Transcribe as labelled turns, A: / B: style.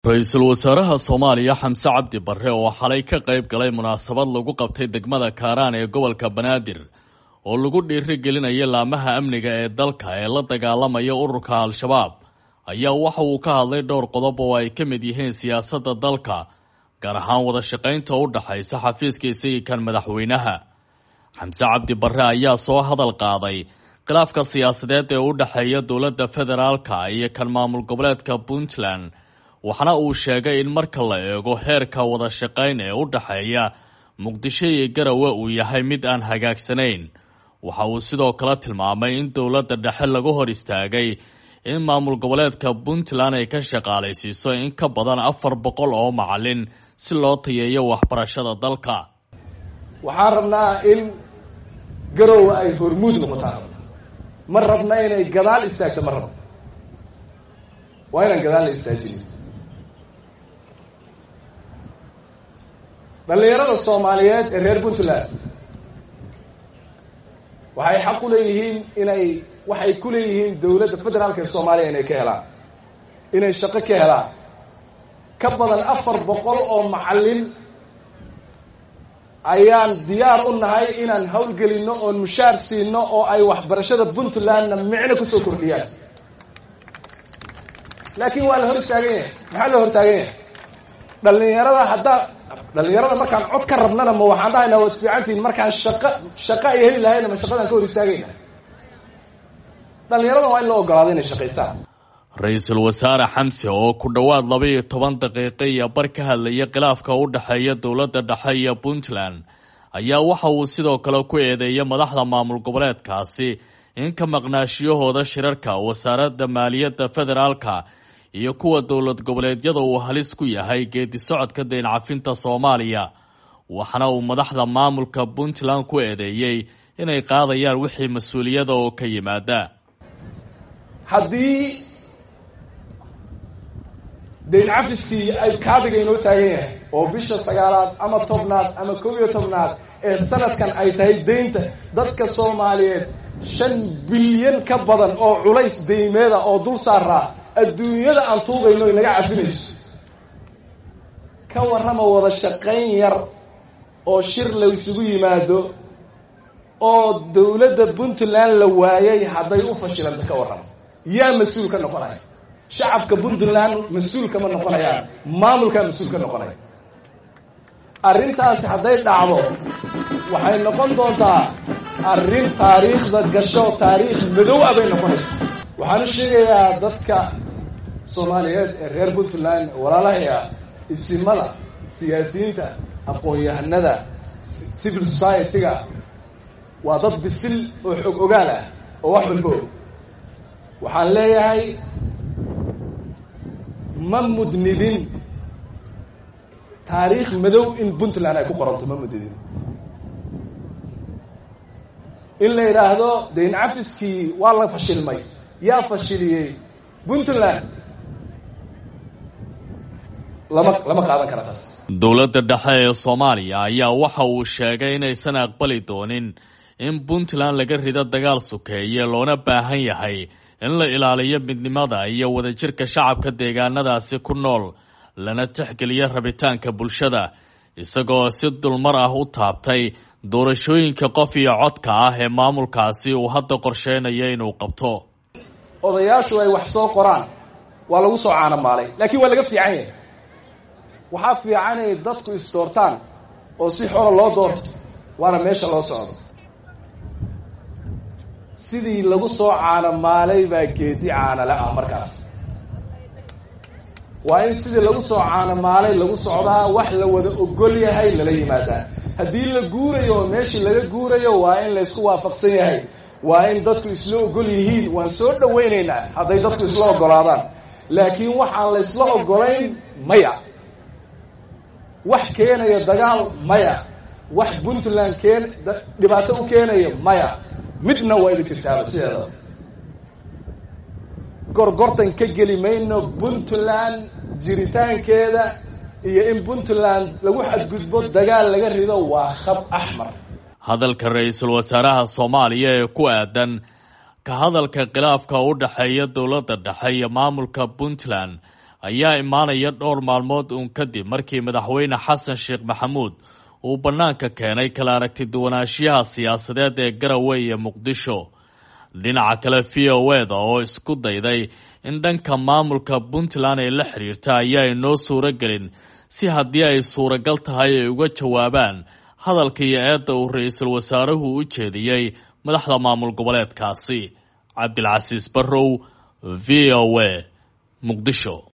A: ra-iisul wasaaraha soomaaliya xamse cabdi barre oo xalay ka qayb galay munaasabad lagu qabtay degmada kaaraan ee gobolka banaadir oo lagu dhiiri gelinaya laamaha amniga ee dalka ee la dagaalamaya ururka al-shabaab ayaa waxa uu ka hadlay dhowr qodob oo ay ka mid yihiin siyaasadda dalka gaar ahaan wada shaqaynta u dhaxaysa xafiiska isagii kan madaxweynaha xamse cabdi barre ayaa soo hadal qaaday khilaafka siyaasadeed ee u dhexeeya dowladda federaalka iyo kan maamul goboleedka puntland waxaana uu sheegay in marka la eego heerka wada shaqayn ee u dhexeeya muqdisho iyo garawe uu yahay mid aan hagaagsanayn waxa uu sidoo kale tilmaamay in dowladda dhexe lagu hor istaagay in maamul goboleedka puntland ay ka shaqaalaysiiso in ka badan afar boqol oo macalin si loo tayeeyo waxbarashada dalka
B: waxaan rabnaa in garowe ay hormuud noqotaan ma rabna inay gadaal istaagto ma rabno waa inaan gadaal la istaajinin dhallinyarada soomaaliyeed ee reer puntland waxay xaq u leeyihiin inay waxay ku leeyihiin dowladda federaalka ee soomaaliya inay ka helaan inay shaqo ka helaan ka badan afar boqol oo macallin ayaan diyaar u nahay inaan hawlgelinno oon mushaar siino oo ay waxbarashada puntlandna micno kusoo kordhiyaan laakiin waa la hor istaagan yahay maxaa la hor taagan yahay dhallinyarada haddaa dhallinyarada markaan cod ka rabnana ma waxaan dhahaynaa waad fiicantihiin markaan shaqo shaqo ay heli lahayna ma shaqadaan ka hor istaagayna dhallinyarada waa in loo ogolaado inay shaqaystaan
A: ra-iisul wasaare xamse oo ku dhowaad laba iyo toban daqiiqo iyo bar ka hadlaya khilaafka u dhexeeya dowladda dhexe iyo puntland ayaa waxa uu sidoo kale ku eedeeyay madaxda maamul goboleedkaasi in ka maqnaashiyahooda shirarka wasaaradda maaliyadda federaalka iyo kuwa dowlad goboleedyada uu halis ku yahay geedi socodka dayn cafinta soomaaliya waxaana uu madaxda maamulka puntland ku eedeeyey inay qaadayaan wixii mas-uuliyada oo ka yimaada
B: haddii dayn cafiskii ay kaabiga inoo taagan yahay oo bisha sagaalaad ama tobnaad ama kow iyo tobnaad ee sanadkan ay tahay daynta dadka soomaaliyeed shan bilyan ka badan oo culays daymeeda oo dul saaraa adduunyada aan tuugayno inaga cafinayso ka warrama wada shaqayn yar oo shir la isugu yimaado oo dowladda puntland la waayay hadday u fashilanta ka warrama yaa mas-uul ka noqonaya shacabka puntland mas-uul kama noqonayaan maamulkaa mas-uul ka noqonaya arrintaasi hadday dhacdo waxay noqon doontaa arrin taariikhda gasho taariikh madow ah bay noqonaysa waxaan u sheegayaa dadka soomaaliyeed ee reer puntland walaalahaya isimada siyaasiyiinta aqoon-yahanada civil society-ga waa dad bisil oo xog ogaal ah oo wax walba og waxaan leeyahay ma mudnidin taariikh madow in puntland ay ku qoranto ma mudnidin in la yidhaahdo dayn cafiskii waa la fashilmay yaa fashiliyey puntland lama lama qaadan kara taas
A: dowladda dhexe ee soomaaliya ayaa waxa uu sheegay inaysan aqbali doonin in puntland laga rido dagaal sukeeye loona baahan yahay in la ilaaliyo midnimada iyo wadajirka shacabka deegaanadaasi ku nool lana tixgeliyo rabitaanka bulshada isagoo si dulmar ah u taabtay doorashooyinka qof iyo codka ah ee maamulkaasi uu hadda qorsheynayo inuu qabto
B: odayaashu ay wax soo qoraan waa lagu soo caanamaalay laakiin waa laga fiican yahay waxaa fiican inay dadku isdoortaan oo si xola loo doorto waana meesha loo socdo sidii lagu soo caanamaalay baa geedi caanale ah markaas waa in sidii lagu soo caanamaalay lagu socdaa wax la wada ogol yahay lala yimaadaa haddii la guurayo oo meeshii laga guurayo waa in laysku waafaqsan yahay waa in dadku isla ogol yihiin waan soo dhawaynaynaa hadday dadku isla ogolaadaan laakiin waxaan laysla ogolayn maya wax keenaya dagaal maya wax puntland keen dhibaato u keenaya maya midna waa ina jirtaaba sideedaba gorgortan ka geli mayno puntland jiritaankeeda iyo in puntland lagu xadgudbo dagaal laga rido waa khab axmar
A: hadalka ra-iisul wasaaraha soomaaliya ee ku aadan ka hadalka khilaafka u dhexeeya dowladda dhexe iyo maamulka puntland ayaa imaanaya dhowr maalmood uun kadib markii madaxweyne xasan sheekh maxamuud uu bannaanka keenay kala aragti duwanaanshiyaha siyaasadeed ee garowe iyo muqdisho dhinaca kale v o eda oo isku dayday in dhanka maamulka puntland ay la xiriirta ayaa inoo suuro gelin si haddii ay suuragal tahay ay uga jawaabaan hadalka iyo eedda uu ra-iisul wasaaruhu u jeediyey madaxda maamul goboleedkaasi cabdilcasiis barrow v o a muqdisho